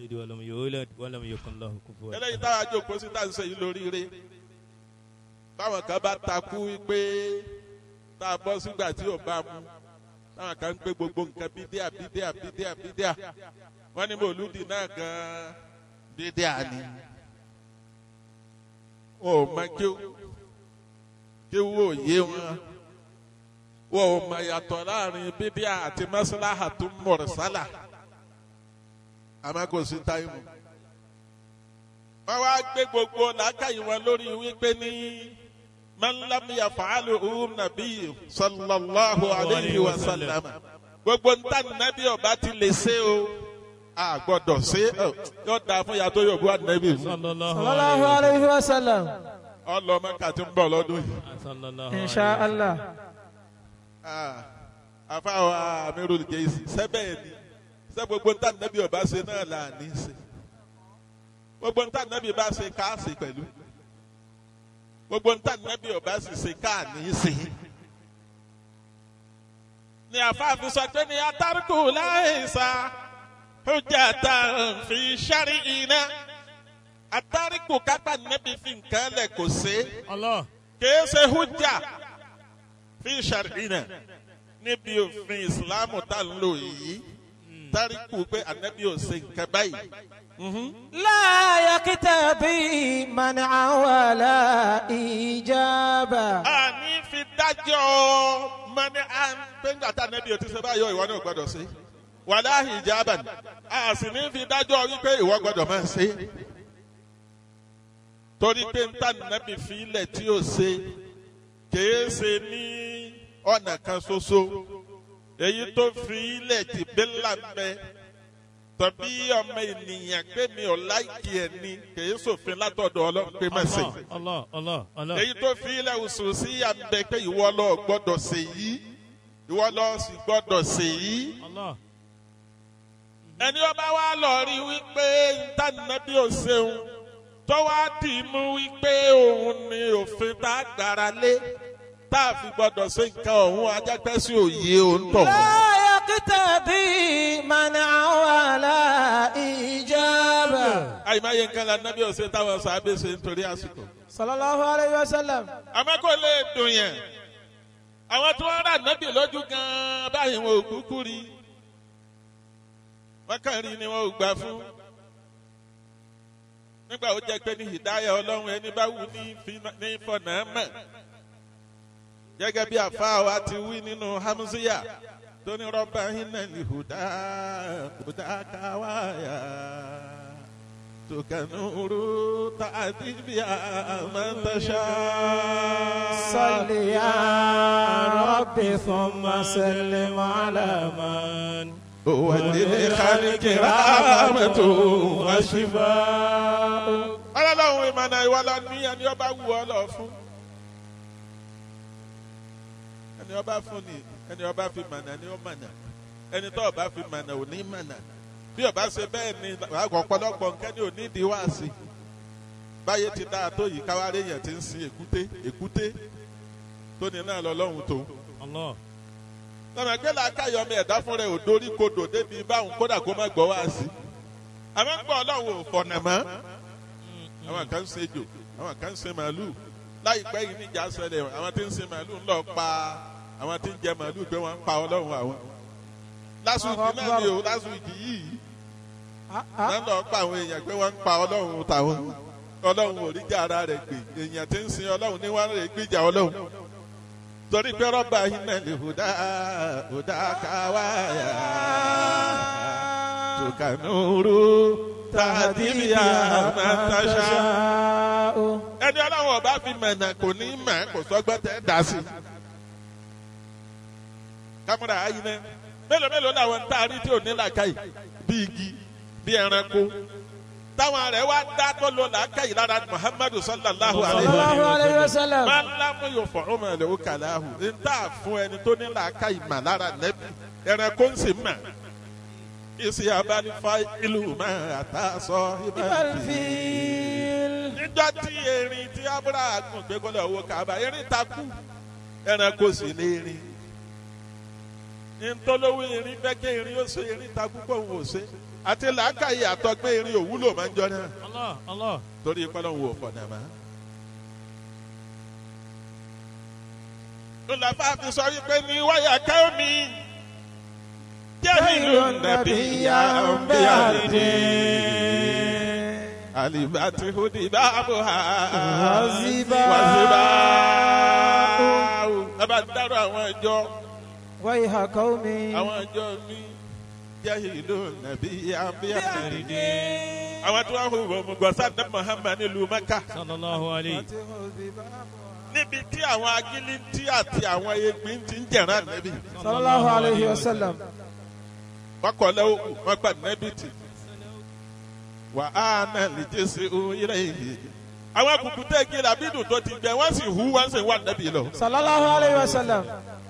يلد ولم يولد ولم يكن له كفوا eléyìí táwa jókòó sí tá à ń ṣe yìí lóríire báwọn kan bá takú wípé tá a bọ́ sígbà tí ò bá mu táwọn kan ń pé gbogbo nǹkan bídíà bídíà bídíà bídíà wọ́n ní mòlúdì náà gan-an bídíà ni wọn ò mọ kí kí wò yé wọn wọn ò mọ yàtọ̀ láàrin bídíà àti mọ́sálásá tó mọ̀rẹ́sálà àmọ́ kò sí táìmù wọ́n wá gbé gbogbo làákàyè wọn lórí wípé ní mọ́nlámìyà fàálù ọ̀hún nàbí sallallahu alayhi wa sallam gbogbo ntá nàbí ọba ti lè ṣe o a gbọ́dọ̀ ṣe ọ yóò dáa fún yàtọ̀ yóò bú ànábì صلى الله sallallahu عليه alayhi wa sallam ọlọmọ kàtí ń bọ̀ lọ́dún yìí. وسلم صلى الله insha عليه allah Ah, àfàwọn amirul jẹ́sí sẹ́bẹ̀ ni sẹ́ gbogbo ntá nàbí ọba ṣe náà là ní í ṣe gbogbo ntá nàbí bá ṣe ká ṣe pẹ̀lú gbogbo ntá nàbí ọba sì ṣe ká ní í ṣe. ni àfààfin sọ pé ní atárùkù láìsà hujjata fi ṣárí iná atárùkù kápá nàbí fi nǹkan lẹ̀ kò ṣe الله kìí ṣe hujja fi ṣàrìnà níbi òfin ìsìláàmù tá à ń lò yìí táríkù pé ànábì ò ṣe nǹkan báyìí. la yakitabi man'a wala ijaba a ní fi dájọ́ mọ́ni à ń pé nígbà tá ànábì ò ti ṣe báyọ̀ ìwọ náà gbọ́dọ̀ ṣe wàláhì ìjábà ni a sì ní fi dájọ́ wípé ìwọ gbọ́dọ̀ máa ṣe torí pé ń tà ànábì fi ilẹ̀ tí ò ṣe kìí ṣe ní ọ̀nà kan ṣoṣo èyí tó fi ilẹ̀ tí bẹ́là ń bẹ tàbí ọmọ ènìyàn pé mi ò láìkí ẹ̀ ni kìí ṣòfin látọ̀dọ̀ ọlọ́run pé má ṣe الله الله الله الله èyí tó fi ilẹ̀ oṣù sí yà ń bẹ pé ìwọ lọ gbọ́dọ̀ ṣe yìí ìwọ lọ sì gbọ́dọ̀ ṣe yìí الله ẹni ọba wa lọ rí wípé ntànàbí ò ṣeun tó wá dì í mú wípé òun ni òfin tá a gbára lé tá a fi gbọ́dọ̀ ṣe nǹkan ọ̀hún ajápẹ́ sí òye òǹtọ̀. la yakitabi man'a wala ijaba àyìnmáyé nǹkan la nábì ọ̀sẹ̀ táwọn sábẹ́ ṣe nítorí àsìkò. sallallahu alayhi wa sallam àmọ́ kò lè dùn yẹn àwọn tí wọ́n rà nábì lójú gan-an báyìí wọn ò kúkú rí wọ́n kàn rí ni wọn ò gbà fún nígbà ó jẹ́ pé ní hìdáyà ọlọ́run ẹni bá wù ní fi- ní fọ̀nà mọ̀ gẹ́gẹ́ bí àfáà wa ti wí nínú hamziya tó ní rọ́bà iná ní hùdá hùdá káwáyà tòkànúrú tàbí bí àmọ́tàṣá. صل يا ربي ثم سلم على من وللخلق رحمة وشفاء. ọlọ́run ìmọ̀nà ìwọ lọ ní ẹni ọba wù ọ lọ fún. ẹni ọba fún ni ẹni ọba fi mọ̀nà ni ó mọ̀nà ẹni tó ọba fi mọ̀nà ò ní mọ̀nà bí ọba ṣe bẹ́ẹ̀ ni ọ̀pọ̀lọpọ̀ nǹkan ni ò ní ìdí wá sí i báyé ti dáa tó yìí káwáré yẹn ti ń sin èkúté èkúté tó ní náà lọ lọ́hùn tó الله lọ́nà gbé làákàyọ̀ ọmọ ẹ̀dá fún rẹ̀ ò dorí kodò débi báwọn kódà kó má gbọ́ wá sí. àmọ́ ń gbọ́ ọlọ́run ò fọ̀nà mọ́. àwọn kan ń ṣe jò àwọn kan ń ṣe màálù láìpẹ́ yìí níjà ṣẹlẹ̀ àwọn tí ń ṣe màálù ń lọ pa àwọn tí ń jẹ màálù pé wọ́n ń pa ọlọ́run àwọn. lásùjì náà ni o lásùjì yìí náà lọ pa àwọn èèyàn pé wọ́n ń pa ọlọ́run tàwọn ọlọ́run ò rí jà ara rẹ̀ gbè èèyàn tí ń sin ọlọ́run ní wọ́n rè gbìjà ọlọ́run torí pé rọ́bà iná lè hùdá hùdá káwáyà tùkànúrú tàdíbíà màtàṣà. ẹni ọlọ́run ọba fi mọ̀nà kò ní mọ̀ kò sọ́gbọ́n tẹ́ dá sí. kámúra ayiná mélòó mélòó làwọn ń taari tí ò ní làákàyè bí igi bí ẹranko táwọn rẹ̀ wá dá tó lo làákàyè lára muhammadu sallallahu alayhi wa sallam sallallahu alayhi wa sallam máa ń lámú yóò fọ ọmọ ẹ̀ lówó kàláhù ń tà fún ẹni tó ní làákà ìmà lára nẹ́bí ẹranko ń sì mà ìsì abánífà ìlú máa àtàsọ ìbànújẹ́. الفيل níjọ́ tí erin tí abúlé gùn gbé kọ́lẹ̀ owó kaba erin takú ẹranko sì lè rin ntọ́lówó irin bẹ́kẹ́ irin ó ṣe irin ta púpọ̀ òun ò ṣe àti làákàyè àtọ́gbẹ́ irin òwúlò máa ń jọ náà Allah Allah. torí pẹ́lú òun ò fọ̀nà mọ́. Lọ́làfà fi sọ wípé ní wáyà káwọ́ mi. Jẹ́hìlú nàbí ya ń bẹ́ àdé. Àlìbàtì hùdì báàbò ha. Wàzíbà. Wàzíbà. Ẹ bá dárò àwọn ìjọ ويها قومي àwọn ìjọ mi. Jẹ́hìlú nàbí ya ń bẹ́ àdé. Àwọn tí wọ́n hù wọ́n mú gbọ́sá ní Muhammad nílùú Mẹ́kà. Sallallahu alayhi. níbi tí àwọn agilintí àti àwọn egbin ti ń jẹ̀rán nẹ́bí. صلى الله عليه وسلم wọ́n kọ́ lẹ́wọ́ kù wọ́n gbà nẹ́bí tì. wà á náà lè jẹ́ sí ohun ilé yìí. àwọn kùkùté igi làbídùn tó ti gbẹ wọ́n sì hu wọ́n sì wà nẹ́bí lọ. صلى الله عليه وسلم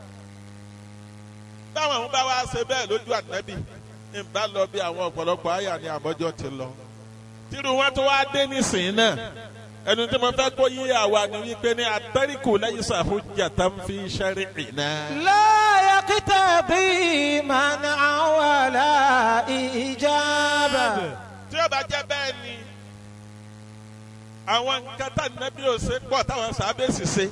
báwọn àwọn bá wá ṣe bẹ́ẹ̀ lójú ànẹ́bí ń bá lọ bí àwọn ọ̀pọ̀lọpọ̀ àyà ni àbọ̀jọ́ ti lọ. tírú wọn tó wá dé nísìnyí náà ẹnu tí mo fẹ́ kó yí àwa ni wípé ní atẹ́ríkù lẹ́yìn sàfúnjà tá ń fi ṣẹ́rí ìná. لا يقتضي منعا ولا إجابة tí ó bá jẹ́ bẹ́ẹ̀ ni àwọn nǹkan tá nẹ́bí ò ṣe pọ̀ táwọn sábẹ́ sì ṣe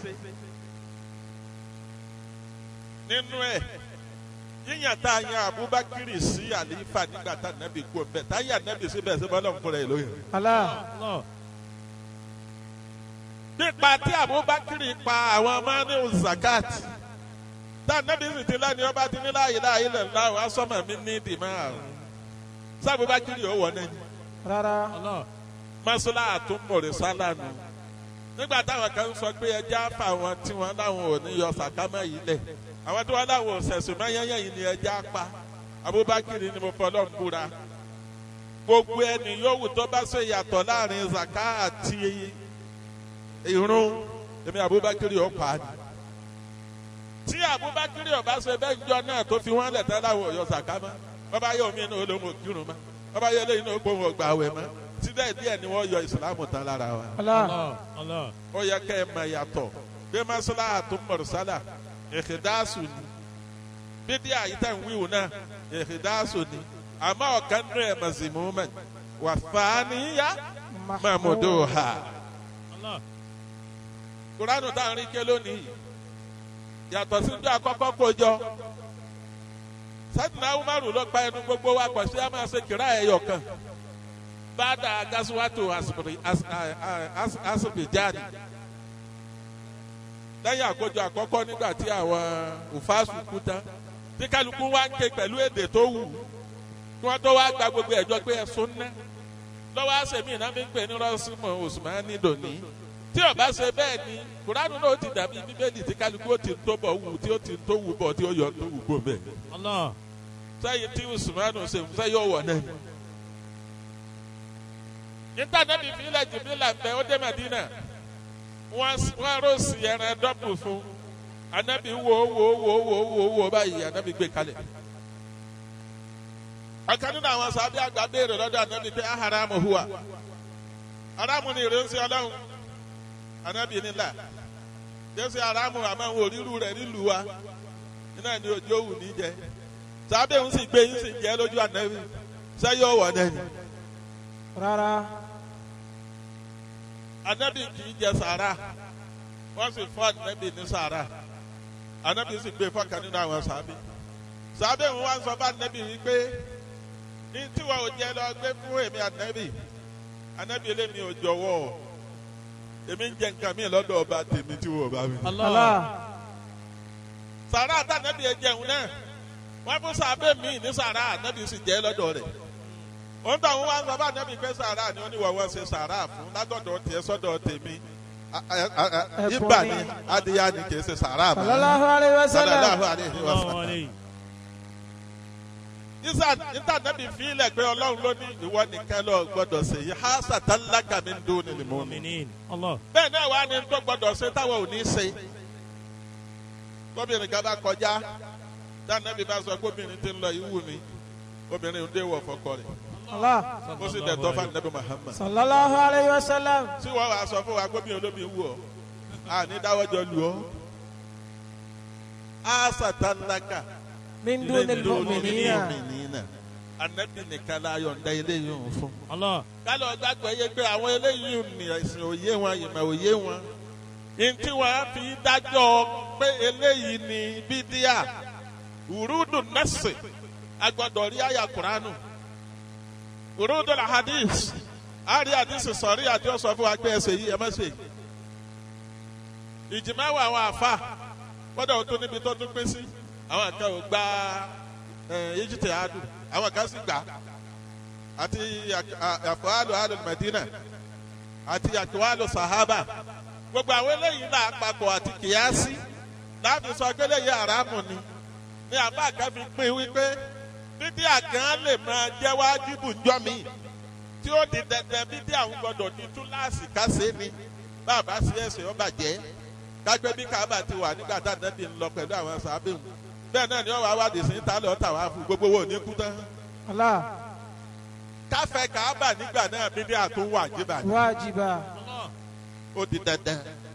nínú ẹ̀ yíyàn tá a yan Abubakar sí àlífà nígbà tá nẹ́bí kú ọ̀bẹ tá yà nẹ́bí síbẹ̀ sí bọ́lá ń fúnra ẹ̀ lóyún. الله Allah. nípa tí Abubakar pa àwọn ọmọ ní zakat tá nẹ́bí sì ti lẹ́ni ọba ti ní láàyè láàyè lẹ́la wàá sọ́mọ̀ mi ní ìdìmọ́ àrùn sábúbakar yóò wọ̀ náà رارا Allah. mọ́sálà àtúmọ̀rẹ́ sálànù nígbà táwọn kan sọ pé ẹja fà wọn tí wọn láwọn ò ní yọ sàkámà yìí lẹ̀ àwọn tí wọn láwọn ò sẹ̀sùn mẹ́yẹ́yẹ́ yìí ni ẹja pa Abubakar ni mo fọlọ́ ń búra gbogbo ẹni yòówù tó bá ṣe yàtọ̀ láàrin zaka àti irun èmi Abubakar yóò pa á ni tí Abubakar yóò bá ṣe bẹ́ẹ̀ jọ náà tó fi wọ́n lẹ̀ tẹ́ láwọn ò yọ sàkámà bọ́bá yóò mí inú olóhùn òkìrùn mọ́ bọ́bá yóò lé inú ògbóhùn ọgbà àwẹ̀ mọ́ síbẹ̀ díẹ̀ ni wọ́n yọ ìsìlámù tán lára wa الله Allah. Allah. ó yẹ kẹ́ ẹ mọ ìyàtọ̀ bí masala àtúmọ̀rọ̀sálà ìhìdáàsù ni bídí àyíká ìwíwò náà ìhìdáàsù ni àmọ́ ọ̀kan nínú ẹ̀ mọ̀símùmẹ̀ wà fàánìyà mọ̀mọ́dọ̀ ha. Allah. kuranu tá à ń rí ké lónìí yàtọ̀ síjú àkọ́kọ́ kójọ sẹ́tìnà umaru ló gba ẹnu gbogbo wa pọ̀ sí a máa ṣe kìrá ẹ̀yọ̀ kan bàdà gasuwato asibijani lẹ́yìn àkójọ àkọ́kọ́ nígbà tí àwọn òfàṣù kú tán tí kálukú wá ń ké pẹ̀lú èdè tó wù kí wọ́n tó wá gba gbogbo ẹ̀jọ́ pé ẹ̀sùn ná lọ́wọ́ àṣẹmí náà fi ń pè ní rọ́ṣímọ̀ Usmani dòní tí ó bá ṣe bẹ́ẹ̀ ni kuranu náà ó ti dàbí bíbélì tí kálukú ó ti tó bọ̀ wù tí ó ti tó wù bọ̀ tí ó yọ tó wù bọ̀ bẹ́ẹ̀ Allah. sẹ́yìn tí Usmani ṣe fún sẹ́yìn ọ̀wọ̀ náà níta náà bí fílẹ̀ jìbìlà bẹ́ẹ̀ ó dé Madina wọ́n wọ́n rọ́ọ̀sì ẹran dọ́pù fún anabi wo wo wo wo wo wo báyìí anabi gbé kalẹ̀ ọ̀kan nínú àwọn sábẹ́ àgbà béèrè lọ́dọ̀ anabi pé aharamu huwa haramu ni ìrẹsì ọlọ́run anabi nílà jẹ́sí haramu àmọ́ àwọn òrírù rẹ̀ nílùú wa iná ni ojú òwú ní jẹ sábẹ́ ń sì gbé yín sì jẹ́ lójú anabi sẹ́yìn ọ̀wọ̀ náà ni رارا anabi kì í jẹ sàrà wọ́n sì fún anabi ní sàrà anabi sì gbé fọ́kàn nínú àwọn sábẹ́ sábẹ́ ń wá sọ fún anabi wípé ní tiwa ò jẹ lọ gbé fún èmi anabi anabi elémi ò jọ̀wọ́ èmi ń jẹ nǹkan mi lọ́dọ̀ ọba tèmi tí wọ́n bá mi. Allah. الله sàrà àtànàbì ẹ jẹun náà wọ́n fún sábẹ́ mi ní sàrà anabi sì jẹ́ lọ́dọ̀ rẹ̀ òun tó àwọn wá sọ fún anabi pé sàrà ni wọ́n ní wọ́n wọ́n ṣe sàrà fún látọ̀dọ̀ tiẹ̀ sọ́dọ̀ tèmi A- a- a- a- Ẹ̀bùn ibà ni. ni adìyẹ ni kì í ṣe sàrà mọ́. صلى الله عليه sallallahu وسلم alayhi wa Allah sallam. alayhi. isa níta nàbì fílẹ̀ pé ọlọ́run ló ní ìwọ nìkan lọ gbọ́dọ̀ ṣe yìí ha sàtàlákà mi ń dún ní mọ́ mi. Mu'minin. Allah. bẹ́ẹ̀ náà wà ní tó gbọ́dọ̀ ṣe táwọn ò ní ṣe. gómìnà kan bá kọjá dánábì bá sọ gómìnà ti ń lọ ìwú mi gómìnà ń dé wọ̀ fọkọ rẹ̀ الله ó sì dẹ̀ tọ́ fún anabi Muhammad. صلى الله عليه وسلم tí wọ́n wàá sọ fún wa gómìnà olómi wù ọ́ a ní dáwọ́jọ lù ọ́ a sàtàlákà من دون المؤمنين mu'minina anabi nìkan la yọ̀ǹda eléyìí òun fún. Allah. kálọ̀ gbàgbọ́ yé pé àwọn eléyìí ní ẹ̀sìn òye wọn ìmọ̀ òye wọn. ntí wọn á fi dájọ́ pé eléyìí ní bídíà urudu nẹ́sì agbọ́dọ̀ rí àyà kuranu urudu la hadith àrí àdìsí sọ̀rí àti ọ̀sọ̀ fún wa pé ẹsẹ̀ yìí ẹ má ṣe. ìjìmáwò àwọn àfa gbọ́dọ̀ tó níbi tó tún pín sí àwọn kan ò gba ejite adu àwọn kan sì gbà àti àfọwálò alul Madina àti àkíwálò sahaba gbogbo àwọn eléyìí náà papọ̀ àti kìyàsí láti sọ pé eléyìí àràmù ni ní àbá kan fi pín wípé bídí àgán lè máa jẹ́ wájibù ńjọ́ mi tí ó di dandan bídí àwọn gbọdọ̀ ní túláàsì kásé ni bàbá sí ẹsẹ̀ ọba jẹ́ kágbé bí kábà ti wà nígbà tá a dẹ́bi ń lọ pẹ̀lú àwọn sàbẹ̀wò bẹ́ẹ̀ náà ni wọ́n wá wádìí sí ta lọ́ọ́ tà wá fún gbogbo wo ní kú tán. الله káfẹ́ kábà nígbà náà bídí àtún wà jíbà واجبا ó di dandan